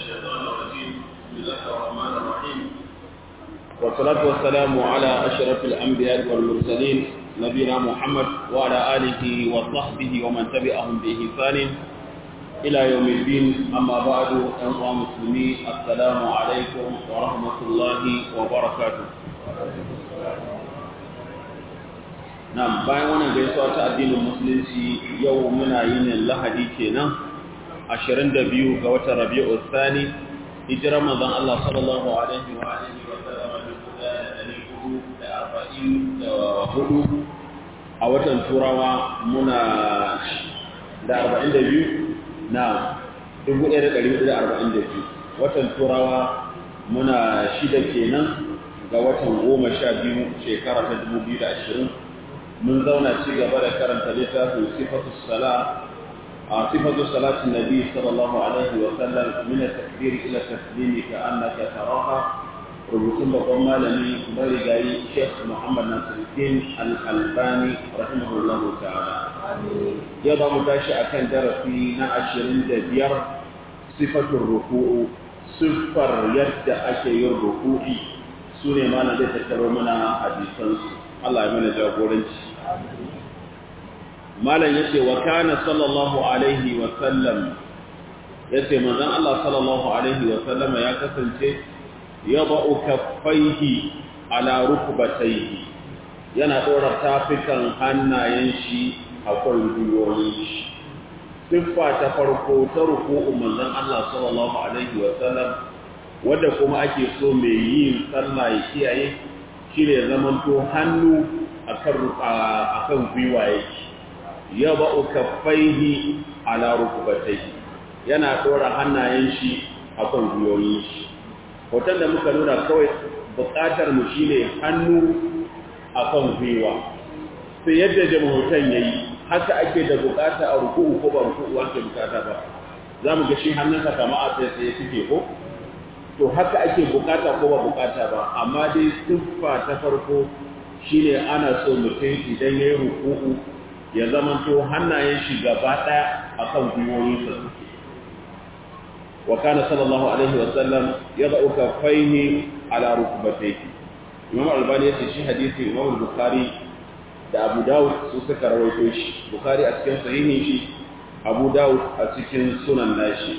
الشيطان الرجيم بسم الله الرحمن الرحيم والصلاة والسلام على أشرف الأنبياء والمرسلين نبينا محمد وعلى آله وصحبه ومن تبعهم بإحسان إلى يوم الدين أما بعد أيها المسلمين السلام عليكم ورحمة الله وبركاته Na'am bayan wannan gaisuwa ta addinin musulunci yau muna yin lahadi kenan 22 ga watan Rabiul Thani hijirar manzon Allah sallallahu alaihi wa alihi wa sallam a watan Turawa muna da 42 na 1442 watan Turawa muna shida kenan ga watan 12 shekara ta 2020 mun zauna ci gaba da karanta littafin sifatu sala a sifatu salatin nabi sallallahu alaihi wa sallam min at-takbir ila taslimi ka annaka taraha rubutun babban malami marigayi Sheikh Muhammad Nasiruddin Al-Albani rahimahullah ta'ala ya ba mu tashi akan darasi na 25 sifatul ruku'u siffar yadda ake yin ruku'i sune malam zai tattaro mana hadisansu Allah ya mana jagoranci malam yace wa kana sallallahu alaihi wa sallam yace manzon Allah sallallahu alaihi wa sallam ya kasance yada'u kaffaihi ala rukbatayhi yana dora tafikan hannayen shi a kan gwiwoyin shi siffa ta farko ta ruku'u manzon Allah sallallahu alaihi wa sallam wanda kuma ake so mai yin sallah ya kiyaye shine zamanto hannu akan akan gwiwaye ya ba'u kaffaihi ala rukbatayhi yana dora hannayen shi akan gwiwoyin shi hoton da muka nuna kawai buƙatar mu shine hannu akan gwiwa sai yadda jama'utan yayi haka ake da buƙata a ruku'u ko ba ruku'u ake buƙata ba zamu ga shi hannunsa kama a tsaye tsaye suke ko to haka ake buƙata ko ba buƙata ba amma dai siffa ta farko shine ana so mutum idan ya yi ruku'u ya zamanto hannayen shi gaba ɗaya akan gwiwoyinsa suke wa kana sallallahu alaihi wa sallam yad'u kaffaihi ala rukbatayhi imam albani yace shi hadisi imam bukhari da abu dawud su suka rawaito shi bukhari a cikin sahihin shi abu dawud a cikin sunan nashi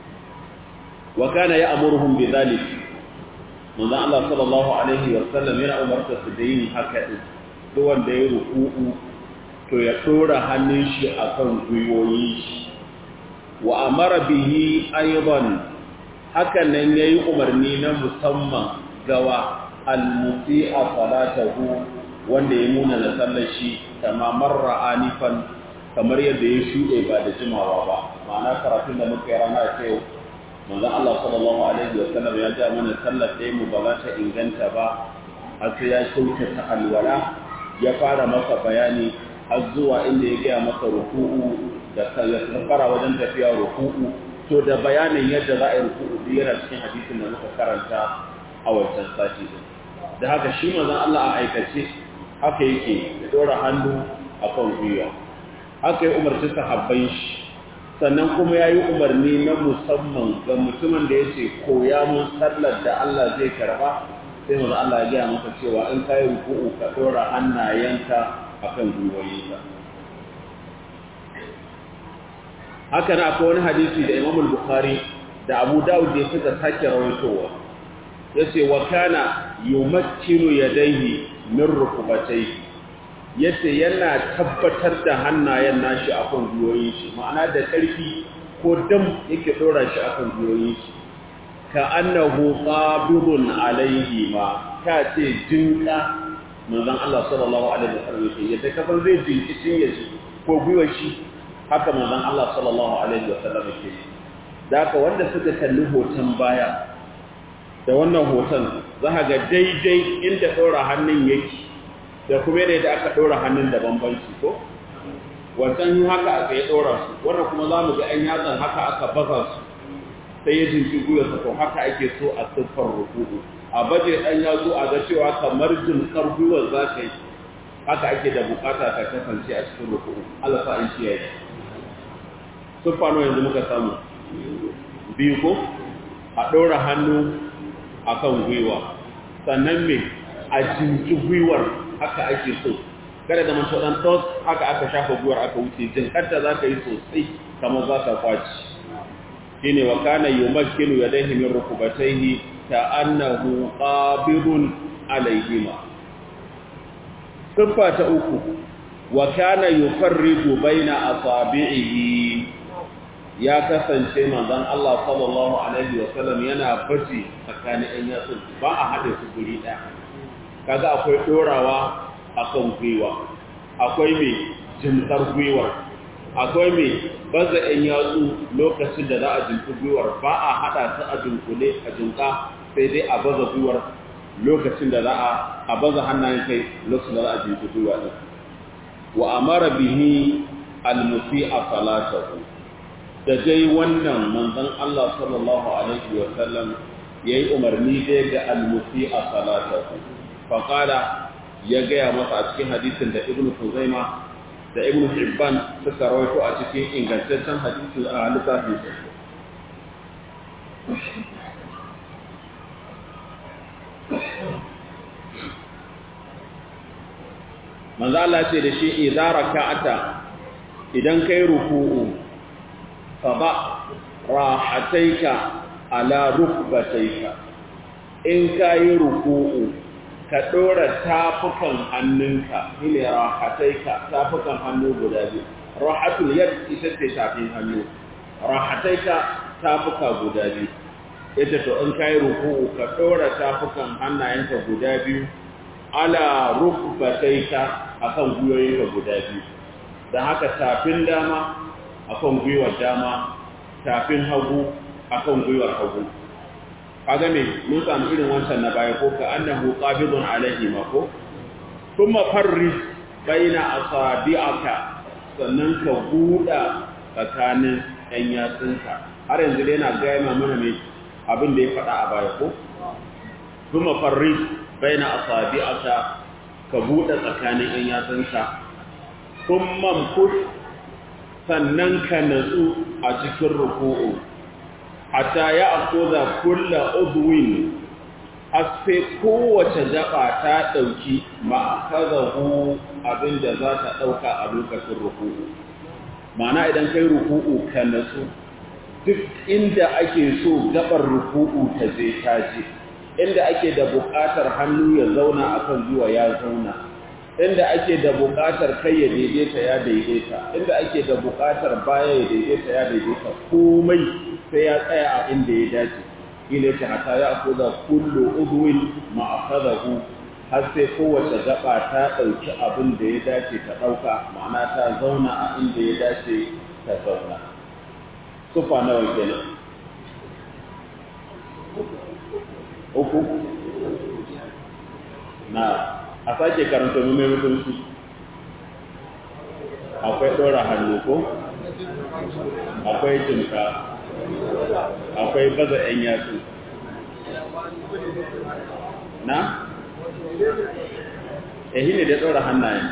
wa kana ya'muruhum bidhalik manzo Allah sallallahu alaihi wa sallam yana umarta su da yin haka din duk wanda ya ruku'u to ya tura hannun shi akan gwiwoyin shi wa amara bihi aidan hakan nan yayi umarni na musamman gawa al-musi'a salatahu wanda ya muna da sallar shi kama marra anifan kamar yadda ya shuɗe ba da jimawa ba ma'ana karatun da muka yi rana ta yau manzon Allah sallallahu alaihi wa sallam ya ja mana sallar ɗaya mu ba za ta inganta ba har sai ya kyautata alwala ya fara masa bayani har zuwa inda ya gaya masa ruku'u da fara wajen tafiya ruku'u to da bayanin yadda za a yi ruku'u duk yana cikin hadisin da muka karanta a wancan sati din da haka shi manzon Allah a aikace haka yake ya dora hannu akan gwiwa haka ya umarci sahabban shi sannan kuma ya yi umarni na musamman ga mutumin da ya ce koya mun sallar da Allah zai karba sai manzon Allah ya gaya masa cewa in ka yi ruku'u ka dora hannayenka akan gwiwoyinka haka na akwai wani hadisi da Imam Bukhari da Abu Dawud da suka sake rawaitowa yace wa kana yumakkinu yadayhi min rukbatayhi yace yana tabbatar da hannayen nashi akan gwiwoyin shi ma'ana da ƙarfi ko dam yake dora shi akan gwiwoyin shi ka annahu qabidun alaihi ma ka ce jinka manzon Allah sallallahu alaihi wasallam yake yadda kafan zai jinki cin yaji ko gwiwar shi haka manzon Allah sallallahu alaihi wasallam yake da haka wanda suka kalli hoton baya da wannan hoton za ka ga daidai inda ɗora hannun yake da kuma yadda aka ɗora hannun da bambanci ko wancan yi haka aka yi ɗora su wannan kuma za mu ga ‘yan yatsan haka aka baza su sai ya jinki gwiwarsa to haka ake so a siffar rukuku a baje ɗan yatsu a ga cewa kamar jinkar gwiwar za ka yi haka ake da bukata ka kasance a cikin rukuku Allah sa in kiyaye siffa nawa yanzu muka samu biyu ko a ɗora hannu akan gwiwa sannan me a jinki gwiwar haka ake so kada da manto dan tos haka aka shafa gwiwar aka wuce jinkarta za ka yi sosai kamar za ka kwaci shine wa kana yumakkinu yadayhi min rukubatayhi ka annahu qabidun alayhima siffa ta uku wa kana yufarridu baina asabi'ihi ya kasance manzon Allah sallallahu alaihi wa sallam yana bace tsakanin ɗan yatsun ba a haɗe su guri ɗaya kaga akwai dorawa akan gwiwa akwai mai jimkar gwiwar akwai mai baza ɗan yatsu lokacin da za a jinku gwiwar ba a haɗa su a dunkule a jinka sai dai a baza gwiwar lokacin da za a baza hannayen kai lokacin da za a jinku gwiwa ɗin wa amara bihi almusi a salatahu da dai wannan manzon Allah sallallahu alaihi wa sallam yayi umarni dai ga almusi a salatahu faqala ya gaya masa a cikin hadisin da ibnu Khuzaima da ibnu Hibban suka rawaito a cikin ingantaccen hadisi a littafin sa manzo Allah ce da shi idza raka'ata idan kai ruku'u fa ba rahataika ala rukbataika in kai ruku'u ka ɗora tafukan hannunka ile rahataika tafukan hannu guda biyu rahatul yad ita ce tafin hannu rahataika tafuka guda biyu ita to in kai ruku'u ka ɗora tafukan hannayenka guda biyu ala rukbataika akan gwiwoyinka guda biyu dan haka tafin dama akan gwiwar dama tafin hagu akan gwiwar hagu kaga me mun samu irin wancan na baya ko ka annahu qabidun alaihi ma ko kuma farri baina asabi'aka sannan ka buɗa tsakanin ɗan yatsunka har yanzu dai na gaya mana me abin da ya faɗa a baya ko kuma farri baina asabi'aka ka buɗe tsakanin ɗan yatsunka kuma mkus sannan ka natsu a cikin ruku'u hatta ya akuza kulla udwin sai kowace gaba ta dauki ma'akazahu abinda za ta dauka a lokacin ruku'u ma'ana idan kai ruku'u ka natsu duk inda ake so gabar ruku'u ta je ta je inda ake da buƙatar hannu ya zauna akan zuwa ya zauna inda ake da buƙatar kai ya daidaita ya daidaita inda ake da buƙatar baya ya daidaita ya daidaita komai sai ya tsaya a inda ya dace ila ta hata ya akuza kullu udwin ma akhadahu har sai kowace gaba ta dauki abin da ya dace ta dauka ma'ana ta zauna a inda ya dace ta zauna sufa nawa kenan uku na a sake karanta mu mai mutunci akwai ɗora hannu ko akwai jinka akwai baza ‘yan yatsu na? ehi ne da ɗora hannayen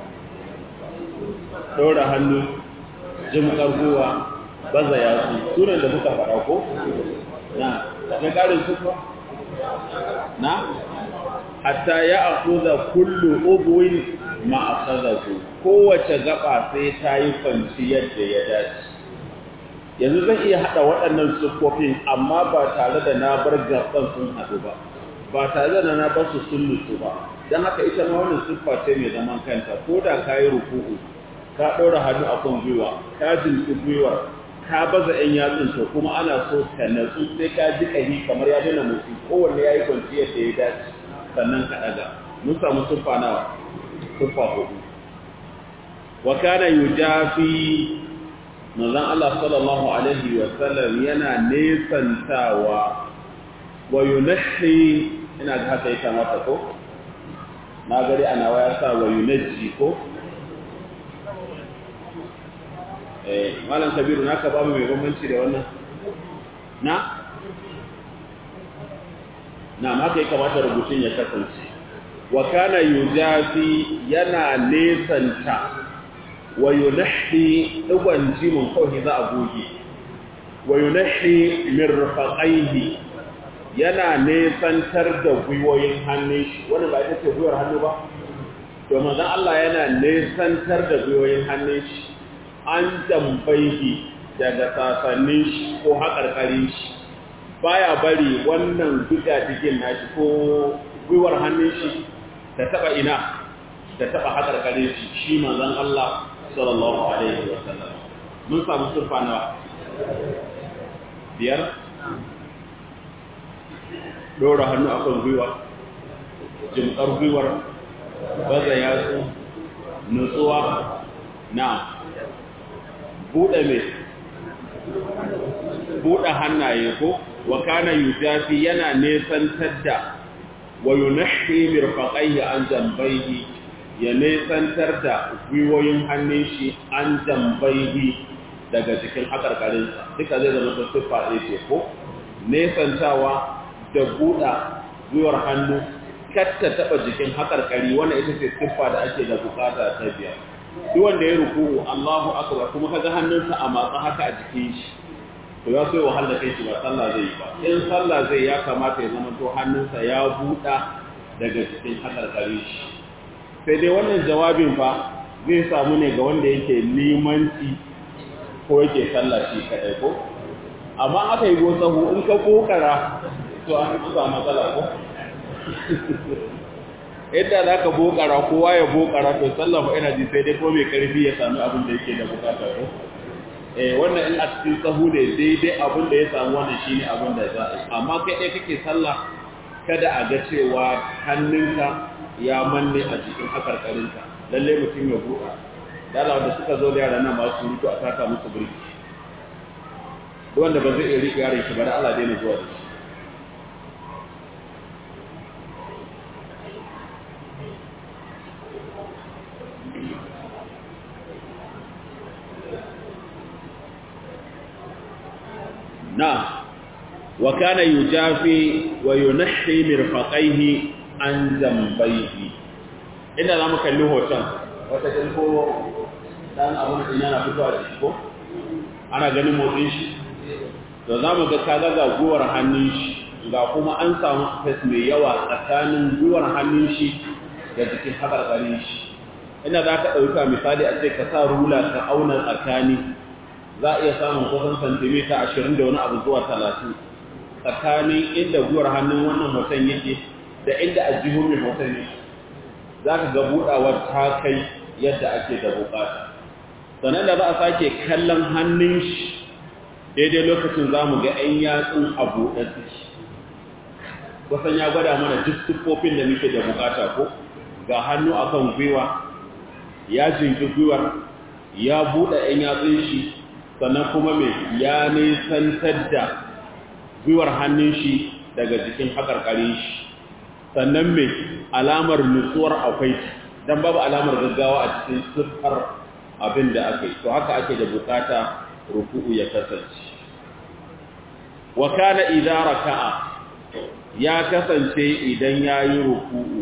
ɗora hannu jimkar guwa baza yatsu sunan da muka faɗa ko? na na ƙarin sufa? na? hatta ya akuza kullu ubuwin ma'akazaku kowace gaba sai ta yi kwanci yadda ya dace yanzu zan iya haɗa waɗannan siffofin amma ba tare da na bar gaban sun haɗu ba ba tare da na bar su sun nutsu ba don haka ita ma wannan siffa ce mai zaman kanta ko da ka yi ruku'u ka ɗora hannu a kan gwiwa ka jinki gwiwar ka baza ‘yan yatsun to kuma ana so ka natsu sai ka ji ƙahi kamar ya dana motsi kowanne ya yi kwanci yadda ya dace sannan ka ɗaga mun samu siffa nawa siffa hudu wa kana yujafi manzon Allah sallallahu alaihi wa sallam yana nesantawa wa yunahi ina ga haka yake mata ko na gari ana waya sa wa yunaji ko eh malam kabiru naka babu mai bambanci da wannan na na haka ya kamata rubutun ya kasance wa kana yujafi yana nesanta wa yunahi digon jimin kawai za a goge wa yunahi mirfaqaihi yana nesantar da gwiwoyin hannun shi wannan ba ita ce gwiwar hannu ba to manzon Allah yana nesantar da gwiwoyin hannun shi an jambaihi daga sasannin shi ko haƙarƙarin shi baya bari wannan duka cikin nashi ko gwiwar hannun shi ta taba ina ta taba haƙarƙarin shi shi manzon Allah sallallahu alaihi wasallam mun samu surfa nawa biyar dora hannu akan gwiwa jimkar gwiwar baza yatsu nutsuwa na buɗe mai buɗe hannaye ko wa kana yujafi yana nesantar da wa yunahi mirfaqaihi an jambaihi ya nesantar da gwiwoyin hannun shi an jambaihi daga cikin hakarkarinsa duka zai zama ta siffa ɗaya ce ko nesantawa da buɗa gwiwar hannu katta taɓa jikin hakarkari wannan ita ce siffa da ake da bukata ta biyar duk wanda ya ruku Allahu akbar kuma kaga hannunsa a matsa haka a jikin shi to ya so wahala kai shi ba sallah zai yi ba in sallah zai ya kamata ya zama to hannunsa ya buɗa daga cikin hakarkari shi sai dai wannan jawabin fa zai samu ne ga wanda yake limanci ko yake sallah shi kadai ko amma aka yi gosahu in ka kokara to an samu matsala ko yadda za ka bokara kowa ya bokara to sallafa ina ji sai dai ko mai karfi ya sami abin da yake da bukata ko eh wannan in a cikin sahu ne daidai abin da ya samu wannan shine abin da za a amma kai dai kake sallah kada a ga cewa hannunka ya manne a cikin hakarkarinka lalle mutum ya buɗa dala wanda suka zo da yara nan masu rutu a taka musu birki wanda ba zai iya riƙe yaron shi ba da Allah daina zuwa da shi na wa kana yujafi wa yunahhi mirfaqaihi an zambayhi inda zamu kalli hoton wata kin ko dan abun din yana fitowa da shi ko ana ganin motsin shi to zamu ga kaga ga guwar hannun shi ga kuma an samu space mai yawa tsakanin guwar hannun shi da jikin hakarkarin shi ina za ka ɗauka misali a ce ka sa rula ka auna tsakani za a iya samun kusan santimita ashirin da wani abu zuwa talatin tsakanin inda guwar hannun wannan hoton yake da inda a jihun mai hoton ne za ka ga buɗawar ta kai yadda ake da bukata sannan da za a sake kallon hannun shi daidai lokacin za mu ga 'yan yatsun a buɗe suke kusan ya gwada mana duk siffofin da muke da bukata ko ga hannu akan gwiwa ya jinki gwiwar ya buɗe 'yan yatsun shi sannan kuma mai ya nisantar da gwiwar hannun shi daga jikin haƙarƙarin shi sannan mai alamar nutsuwar akwai don babu alamar gaggawa a cikin siffar abin da aka yi to haka ake da bukata ruku'u ya kasance wa kana idza raka'a ya kasance idan yayi ruku'u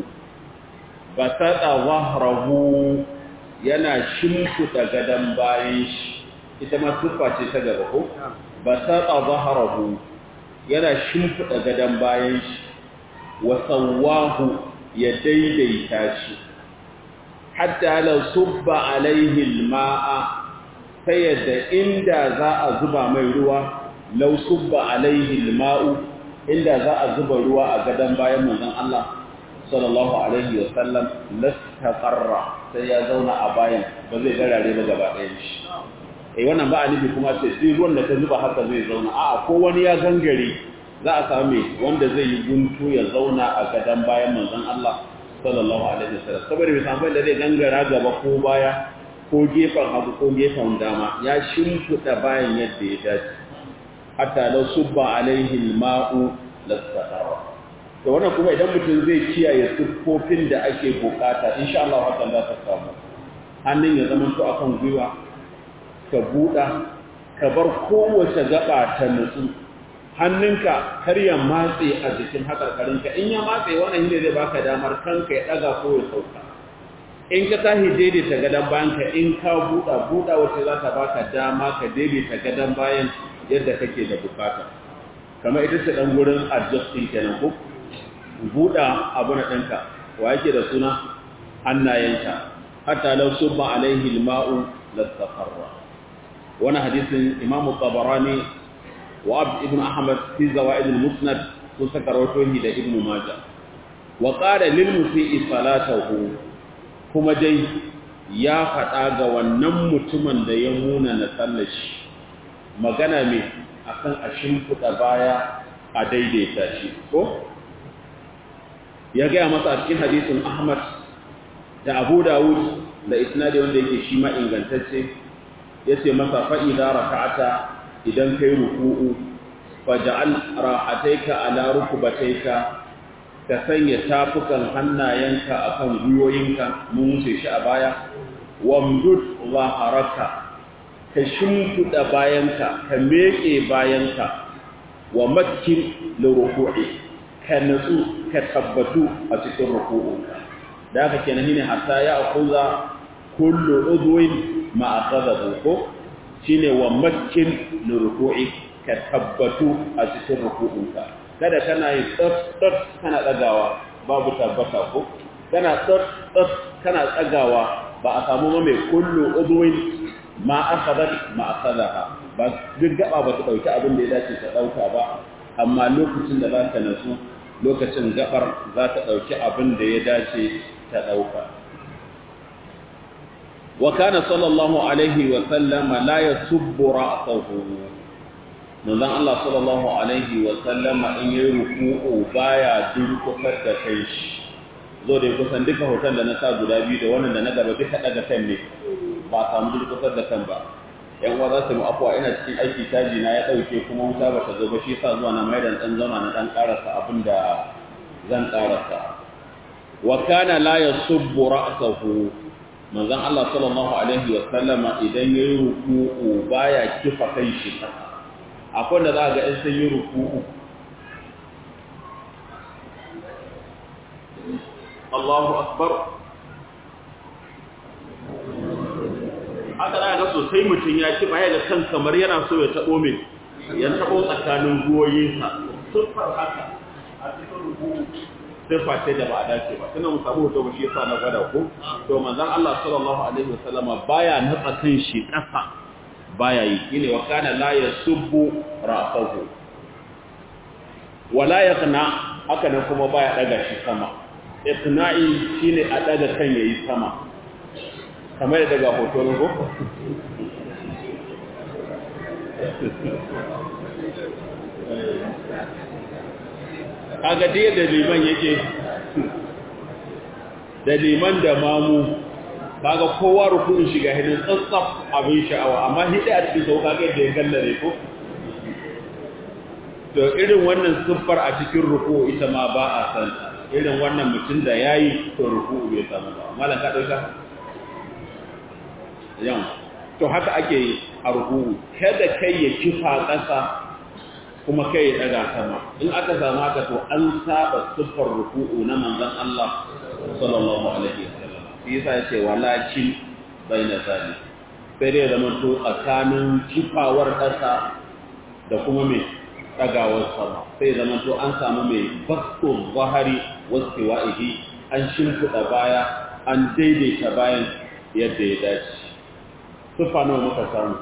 basata zahrahu yana shimfuda gadan bayan shi ita ma siffa ce ta gaba ko basata zahrahu yana shimfiɗa gadon bayan shi wa sawahu ya daidaita shi hatta la subba alaihi alma'a ta yadda inda za a zuba mai ruwa law subba alaihi alma'u inda za a zuba ruwa a gadon bayan manzon Allah sallallahu alaihi wa sallam lastaqarra sai ya zauna a bayan ba zai garare ba gaba ɗayan shi eh wannan ba a nufi kuma ce sai ruwan da ta zuba haka zai zauna a'a ko wani ya gangare za a same wanda zai yi guntu ya zauna a gadan bayan manzon Allah sallallahu alaihi wasallam saboda bai samu da zai gangara gaba ko baya ko gefen hagu ko gefen dama ya shimfiɗa bayan yadda ya dace hatta law subba alaihi alma'u lasahara to wannan kuma idan mutum zai kiyaye siffofin da ake bukata insha Allah hakan za ta samu hannun ya zama to akan gwiwa ka buɗa ka bar kowace gaba ta nutsu hannunka kar ya matse a jikin haƙarƙarinka in ya matse wannan shi ne zai baka damar kanka ya ɗaga ko ya sauka in ka tashi daidaita gadon bayan ka in ka buɗa buɗa wacce za ta baka dama ka daidaita gadon bayan yadda kake da bukata kamar ita ce dan gurin adjusting kenan ko buɗa abu na ɗanka wa yake da suna hannayenka hatta law subba alaihi alma'u lastaqarra wannan hadisin imamu tabarani wa abd ibn ahmad fi zawaid almusnad sun saka rawaito da ibn majah wa qala lil musii salatahu kuma dai ya faɗa ga wannan mutumin da ya muna na tsallashi magana mai akan a shimfiɗa baya a daidaita shi ko ya gaya masa a cikin hadisin ahmad da abu dawud da isnadi wanda yake shi ma ingantacce ya ce masa fa'ida raka'ata idan kai ruku'u faja'al ra'ataika ala rukubataika ka sanya tafukan hannayenka akan gwiwoyinka mun wuce shi a baya wamdud zaharaka ka shimfiɗa bayanka ka meƙe bayanka wa makkin liruku'i ka natsu ka tabbatu a cikin ruku'unka da haka kenan ne hatta ya akuza kullu udwin ma akhadahu ko shine wa makkin liruku'i ka tabbatu a cikin ruku'unka kada kana yi tsot kana tsagawa babu tabbata ko kana tsot kana tsagawa ba a samu mai kullu udwin ma akhadat ma akhadaha ba duk gaba ba ta dauki abin da ya dace ta dauka ba amma lokacin da za ka nasu lokacin gabar za ta dauki abin da ya dace ta dauka wa kana sallallahu alaihi wa sallama la yasubbu ra'sahu manzon Allah sallallahu alaihi wa sallama in yayi ruku'u baya durkusar da kai shi zo da kusan duka hoton da na sa guda biyu da wannan da na gaba duka daga kan ne ba samu durkusar da kan ba yan uwa za su mu afwa ina cikin aiki taji na ya dauke kuma wuta ba ta zo ba shi yasa zuwa na mai dan dan zauna na dan karasa abin da zan karasa wa kana la yasubbu ra'sahu manzon Allah sallallahu alaihi wa sallama idan yayi ruku'u baya kifa kai shi akwai da za ga in sun yi ruku'u Allahu akbar haka da ga sosai mutum ya ci baya da kan kamar yana so ya tabo min ya tabo tsakanin goyinsa sufar haka a cikin ruku'u sifa ce da ba a dace ba tana mu samu hoto ba shi yasa na gwada ko to manzon Allah sallallahu alaihi wasallama baya natsa kan shi kasa baya yi shine wa kana la yasubbu ra'sahu wala yaqna haka nan kuma baya daga shi sama iqna'i shine a daga kan yayi sama kamar daga hoto ne ko kaga dai da liman yake da liman da mamu kaga kowa rukunin shiga hidin tsatsaf abin sha'awa amma hidi a cikin sauka kai da ya gallare ko to irin wannan siffar a cikin ruku ita ma ba a san irin wannan mutum da yayi to ruku bai samu ba malam ka dauka yan to haka ake yi a ruku kada kai ya kifa ƙasa kuma kai ya daga sama in aka samu haka to an saba siffar ruku'u na manzon Allah sallallahu alaihi wasallam shi yasa yace walakin baina zali sai dai zaman to tsakanin kifawar ƙasa da kuma mai dagawar sama sai zaman to an samu mai basto zahari wastiwa'ihi an shimfiɗa baya an daidaita bayan yadda ya dace siffa nawa muka samu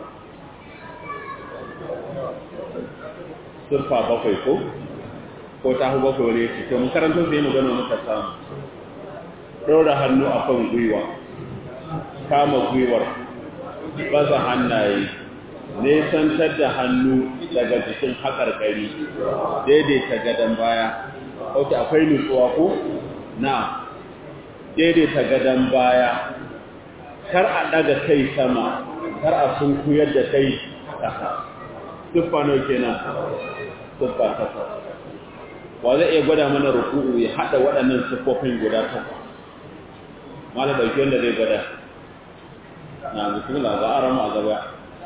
surfa bakwai ko ko ta hu bakwai wani yake to makarantar sai magana muka samu ɗora hannu a kan gwiwa kama gwiwar baza hannaye nesantar da hannu daga jikin haƙarƙari daidaita gadon baya ok akwai nutsuwa ko na daidaita gadon baya kar a ɗaga kai sama kar a sunkuyar da kai ƙasa tuffa nau kenan tuffa takwas wa zai iya gwada mana ruku'u ya hada waɗannan siffofin guda takwas malam dauki wanda zai gwada na bismillah za a rama a gaba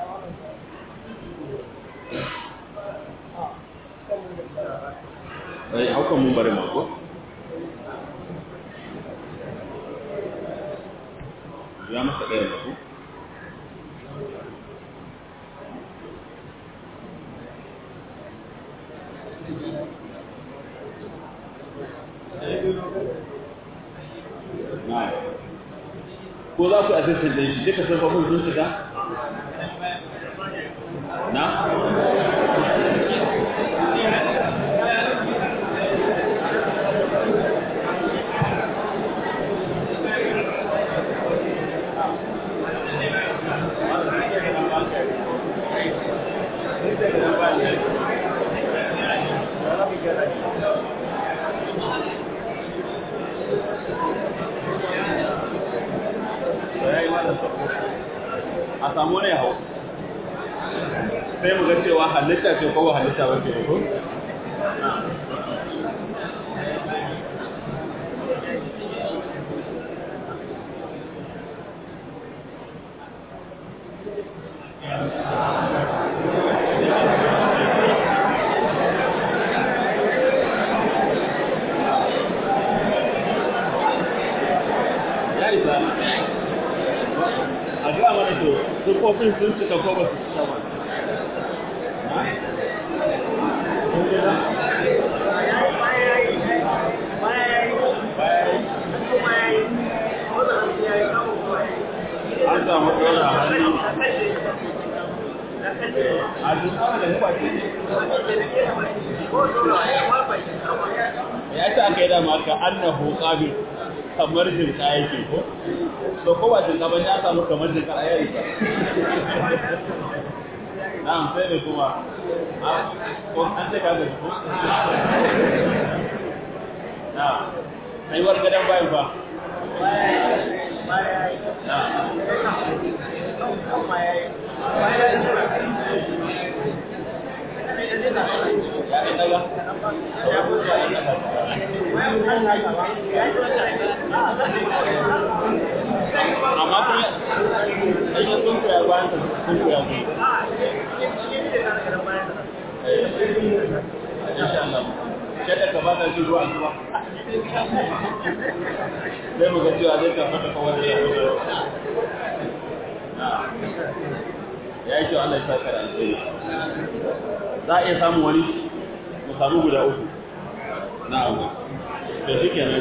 ai haukan mun bari mako ya masa ɗaya mako na ko za ku assistant din shi duka sun fafin sun shiga na a samu ne hau sai mu ga cewa halitta ce ko halitta ba ce ko ya isa a ga mana to sufofin sun cika ko ba su cika ba an samu ɗora hannu a dukkan da nufa ce ya ce aka yi dama ka annahu qabil kamar jinka yake ko to ko ba jinka ba ya samu kamar jinka a yayi ba na'am sai ne kuma a ko an ce ka ga ko na kai war gadan bayan fa ya ɗin daga amma kuma ɗanyen sun koya bayan ta sun koya su insha Allah kada ka ba ta shi ruwa zuwa sai mu ga cewa zai tafi da kawai da ya ya yi kyau Allah ya saka da alheri za a iya samun wani mu samu guda uku na abu da shi kenan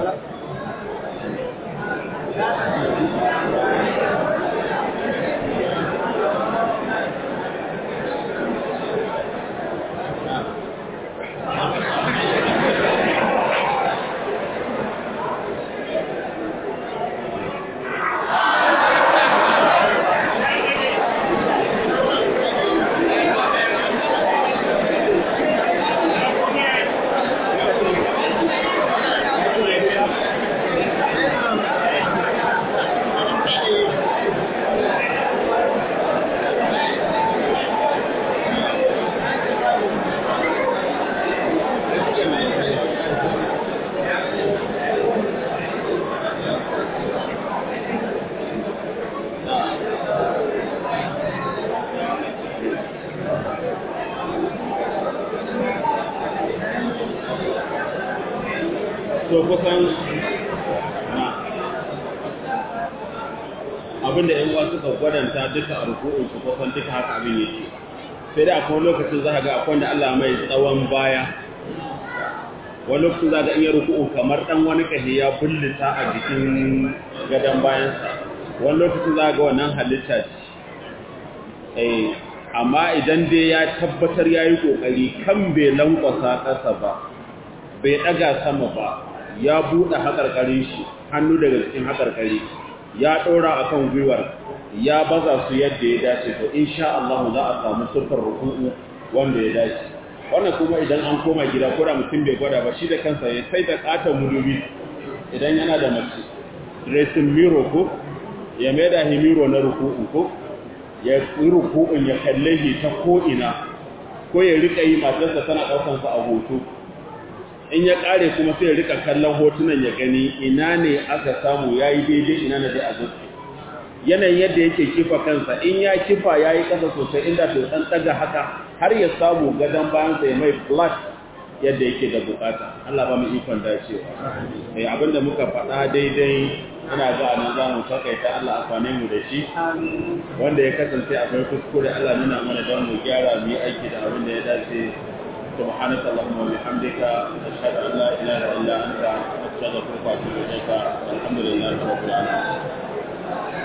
to kusan abinda yan uwa suka gwadanta duka a ruku'un su kusan duka haka abin yake sai dai akwai lokacin za ka ga akwai da Allah mai tsawon baya wani lokacin za ka iya ruku'u kamar dan wani kashi ya bullita a jikin gadon bayansa wani lokacin za ga wannan halitta ce eh amma idan dai ya tabbatar ya yi ƙoƙari kan bai lankwasa ƙasa ba bai ɗaga sama ba ya buɗe haƙarƙarin shi hannu daga cikin haƙarƙari ya ɗora a kan gwiwar ya baza su yadda ya dace to insha Allah za a samu sufar ruku'u wanda ya dace wannan kuma idan an koma gida ko da mutum bai gwada ba shi da kansa ya sai da ƙaton mudubi idan yana da mace dressing mirror ko ya mai da himiro na ruku'u ko ya yi ruku'un ya kalle shi ta ko'ina ko ya riƙa yi matarsa tana ɗaukansa a hoto in ya kare kuma sai ya rika kallon hotunan ya gani ina ne aka samu ya yi daidai ina na dai a zuci yanayin yadda yake kifa kansa in ya kifa ya yi kasa sosai inda to dan daga haka har ya samu gadon bayansa ya mai flat yadda yake da bukata Allah ba mu ikon dacewa eh abinda muka faɗa daidai ina ga nan za mu takaita Allah amfane mu da shi wanda ya kasance akwai kuskure Allah nuna mana don mu gyara mu yi aiki da abin da ya dace سبحانك اللهم وبحمدك أشهد أن لا إله إلا أنت أستغفرك وأتوب إليك والحمد لله رب العالمين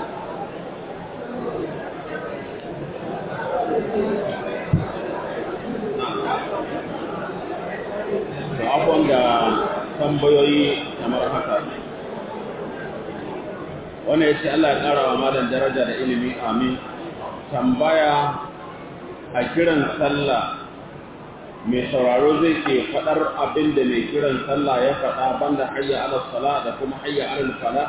da abubuwan da tambayoyi kamar haka wanda ya ce Allah ya ƙara wa malam daraja da ilimi amin tambaya a kiran sallah mai sauraro zai ke faɗar abin da mai kiran sallah ya faɗa banda hayya ala sala da kuma hayya ala fala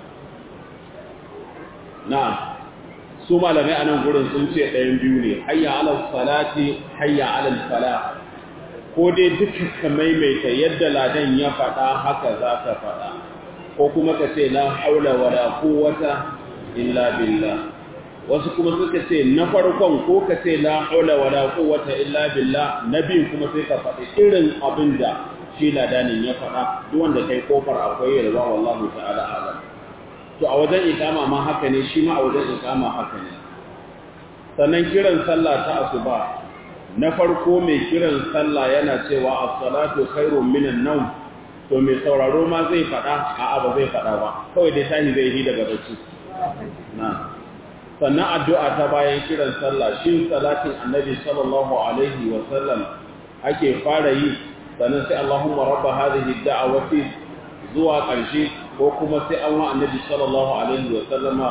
na su malamai a nan gurin sun ce ɗayan biyu ne hayya ala salati hayya ala fala ko dai duka ka maimaita yadda ladan ya faɗa haka za ka faɗa ko kuma ka ce la haula wala quwwata illa billah wasu kuma suka ce na farkon ko ka ce la haula wala quwwata illa billah na biyun kuma sai ka faɗi irin abin da shi ladanin ya faɗa duk wanda kai kofar akwai yalwa wallahu ta'ala alam to a wajen ikama ma haka ne shi ma a wajen ikama haka ne sannan kiran sallah ta asuba na farko mai kiran sallah yana cewa as-salatu khairun minan nawm to mai sauraro ma zai fada a'a ba zai fada ba kawai dai tahi zai yi daga bacci na sannan addu'a ta bayan kiran sallah shin salatin annabi sallallahu alaihi wa sallam ake fara yi sannan sai Allahumma rabba hadhihi ad-da'wati zuwa ƙarshe ko kuma sai an wa annabi sallallahu alaihi wa sallama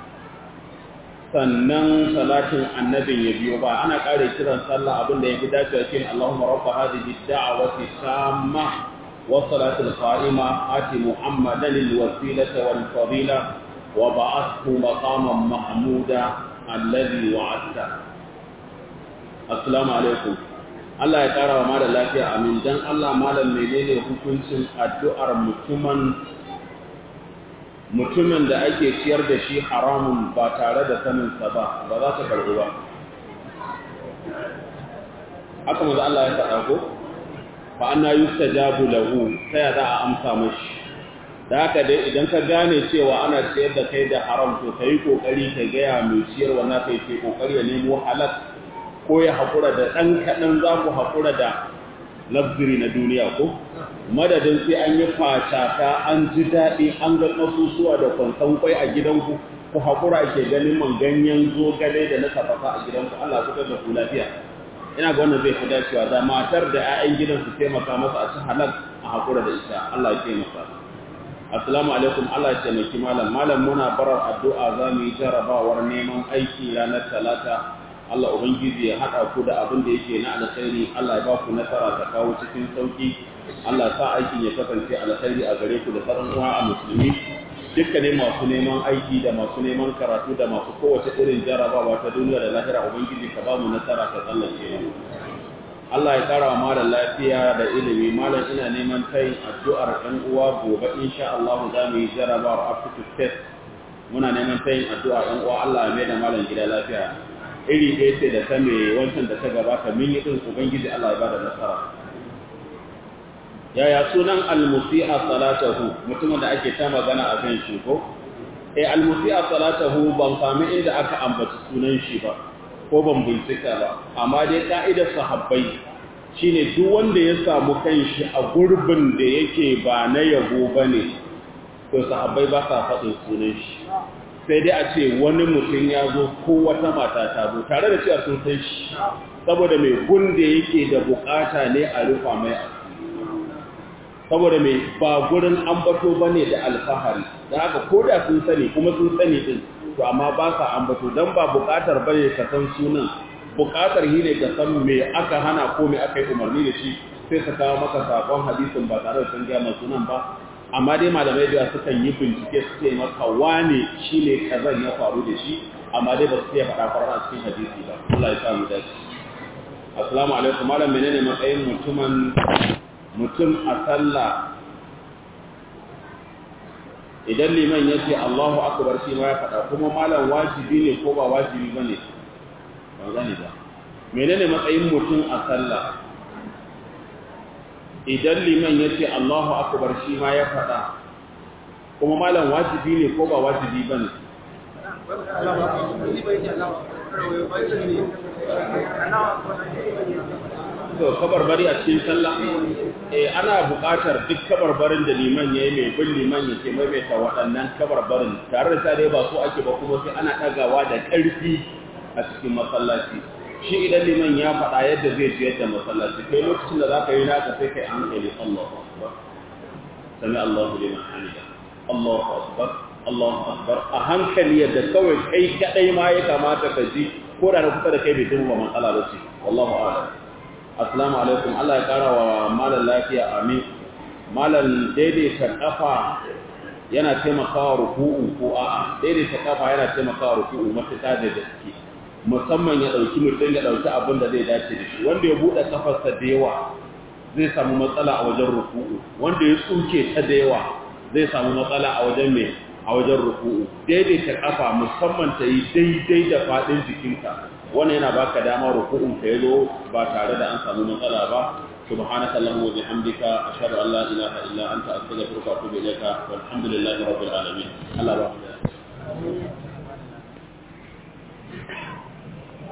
sannan salatin annabin ya biyo ba ana ƙare kiran sallah abin da ya fi dacewa shi ne Allahumma rabba hadhihi ad-da'wati tamma wa salatul qa'ima ati muhammadan al-wasilata wal fadila wa ba'athu maqaman mahmuda alladhi wa'adta assalamu alaikum Allah ya ƙara wa malam lafiya amin dan Allah malam menene hukuncin addu'ar mutumin mutumin da ake ciyar da shi haramun ba tare da saninsa ba ba za ta karɓi ba haka maza Allah ya faɗa ko fa anna yustajabu lahu ta ya za a amsa mashi da haka dai idan ka gane cewa ana ciyar da kai da haram to kai kokari ka gaya mai ciyarwa na kai ke kokari ya nemo halal ko ya haƙura da ɗan kaɗan za ku haƙura da luxury na duniya ko madadin sai an yi fatata an ji daɗi an ga ƙasusuwa da kwanton kwai a gidanku ku haƙura ke ganin man ganyen zogale da na tafasa a gidanku Allah ku da ku lafiya ina ga wannan zai fi dacewa da matar da 'ya'yan gidan su taimaka masa a ci halal a haƙura da ita Allah ya taimaka assalamu alaikum Allah ya taimaki malam malam muna barar addu'a za mu yi jarabawar neman aiki ranar talata Allah Ubangiji ya haɗa ku da abin da yake na alkhairi Allah ya ba ku nasara ta kawo cikin sauki Allah sa aikin ya kasance alkhairi a gare ku da sauran uwa a musulmi dukkanin masu neman aiki da masu neman karatu da masu kowace irin jarabawa ta duniya da lahira Ubangiji ka ba mu nasara ka tsallake mu Allah ya kara wa malam lafiya da ilimi malam ina neman kai addu'ar ɗan uwa gobe insha Allah za mu yi jarabawar aptitude test muna neman tayin addu'a ɗan uwa Allah ya mai da malam gida lafiya iri ɗaya ce da ta mai wancan da ta gabata min yi ɗin ubangiji Allah ya bada nasara yaya sunan almusi'a salatahu mutumin da ake ta magana a kan shi ko eh almusi'a salatahu ban sami inda aka ambaci sunan shi ba ko ban bincika ba amma dai ka'idar sahabbai shine duk wanda ya samu kanshi a gurbin da yake ba na yabo bane to sahabbai ba sa faɗin sunan shi sai dai a ce wani mutum ya zo ko wata mata ta zo tare da cewa sun san shi saboda mai gunda yake da bukata ne a rufa mai saboda mai ba gurin ambato bane da alfahari da haka ko da sun sani kuma sun sani din to amma ba sa ambato dan ba bukatar bane ka san sunan bukatar shi ne ka san me aka hana ko me aka yi umarni da shi sai ka kawo maka sakon hadisin ba tare da sun gaya sunan ba amma dai malamai da sukan yi bincike su ce maka wane shi ne kazan ya faru da shi amma dai ba su iya faɗa farar a cikin hadisi ba Allah ya samu dace assalamu alaikum malam menene matsayin mutumin mutum a sallah idan liman ya ce Allahu akbar shi ma ya faɗa kuma malam wajibi ne ko ba wajibi ba ne ban gane ba menene matsayin mutum a sallah idan liman ya ce Allahu akbar shi ma ya faɗa kuma malam wajibi ne ko ba wajibi ba ne to kabarbari a cikin sallah eh ana buƙatar duk kabarbarin da liman yayi mai bin liman yake maimaita waɗannan kabarbarin tare da dai ba so ake ba kuma sai ana ɗagawa da ƙarfi a cikin masallaci shi idan liman ya faɗa yadda zai ji yadda masallaci kai lokacin da zaka yi naka sai kai hankali Allahu akbar sami Allahu liman hamida Allahu akbar Allahu akbar a hankali yadda kawai kai kadai ma ya kamata ka ji ko da na kusa da kai bai jin ba matsala ba ce wallahu a'lam assalamu alaikum Allah ya kara wa malam lafiya amin malam daidaita kafa yana taimakawa ruku'u ko a'a daidaita kafa yana taimakawa ruku'u mafita da gaske musamman ya dauki mutum ya dauki abin da zai dace da shi wanda ya bude kafarsa da yawa zai samu matsala a wajen ruku'u wanda ya tsuke ta da yawa zai samu matsala a wajen mai a wajen ruku'u daidaita kafa musamman ta yi daidai da fadin jikinka wannan yana baka dama ruku'un ka yazo ba tare da an samu matsala ba subhanaka allahumma wa bihamdika ashhadu an la ilaha illa anta astaghfiruka wa atubu ilayka walhamdulillahi rabbil alamin Allah ba